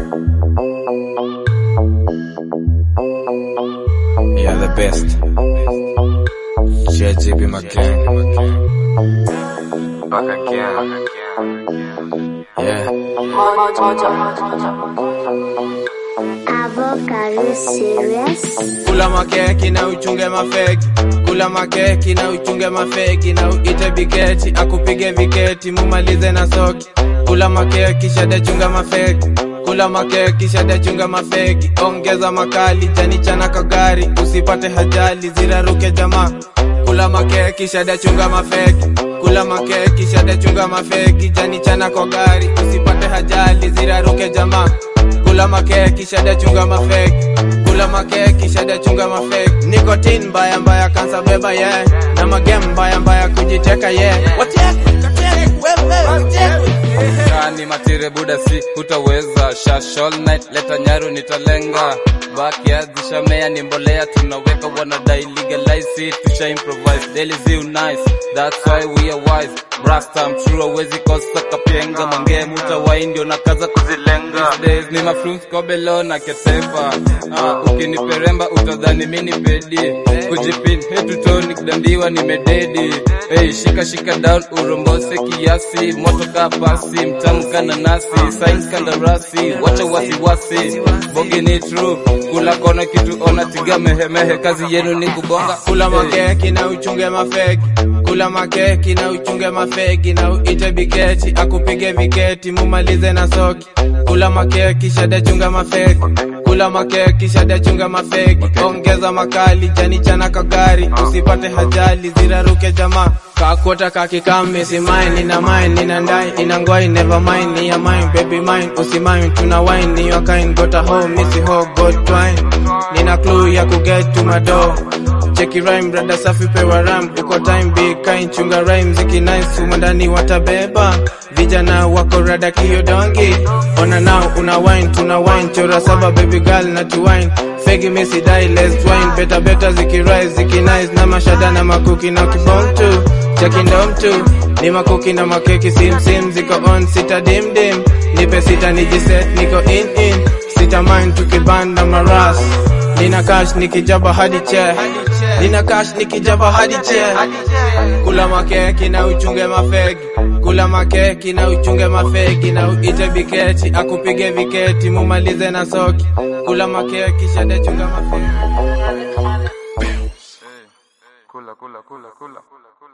Yeah, the best. JJB my gang. Back again. Yeah. Avocado serious. Kula makeki na uchunge mafeki, kula makeki na uchunge mafeki, na uite biketi akupige viketi, mumalize na soki. Kula makeki shada chunga mafeki, kula makeki shada chunga mafeki, ongeza makali jani chana kagari, usipate hajali ziraruke jamaa. Kula makeki shada chunga mafeki, kula makeki shada chunga mafeki, jani chana kwa gari, usipate hajali ziraruke jamaa kula makeki shada chunga mafeki kula makeki shada chunga mafeki nikotin mbaya mbaya kansa beba ye yeah. na magem mbaya mbaya kujiteka ye yeah. Kani matire buda si hutaweza shash all night leta nyaru nitalenga backyard zishamea ni mbolea tunaweka wanadai legalize it tusha improvise daily ziu nice that's why we are wise brasta I'm true awezi kosa kapenga mange muta wai ndio nakaza kuzilenga These days ni mafrums kobelo na ketefa uh, ukiniperemba utadhani mini pedi kujipin hetutoni kudandiwa nimededi hey, shika shika down urombose kiasi moto kaa pasi mtamu kana nasi signs kandarasi wacha wasiwasi bogi ni true kula kona kitu ona tiga mehemehe kazi yenu ni kubonga kula Hey. makeki na uchunge mafeki kula makeki na uchunge mafeki na uite biketi akupige viketi mumalize na soki kula makeki shada chunga mafeki kula makeki shada chunga mafeki ongeza makali jani chana kagari usipate hajali ziraruke jamaa kakota kakikame si mine nina mine nina ndai ina ngwai never mind ni ya mine baby mine usimine tuna wine ni your kind got a home missy ho got twine nina clue ya kuget to my door cheki rhyme brada safi pewa ram uko time big kind chunga rhyme ziki nice humo ndani watabeba vijana wako rada kiyo dongi ona now una wine tuna wine chora saba baby girl na tu wine fegi misi die let's wine better better ziki rise ziki nice na mashada na makuki na kibom tu cheki ndom tu ni makuki na makeki sim sim ziko on sita dim dim nipe sita nijiset niko in in sita mind tukibanda maras Nina cash nikijaba hadi che Nina cash nikijaba hadi che Kula makeki na uchunge mafegi Kula makeki na uchunge mafegi Na uite biketi akupige viketi Mumalize na soki Kula makeki shade chunga mafegi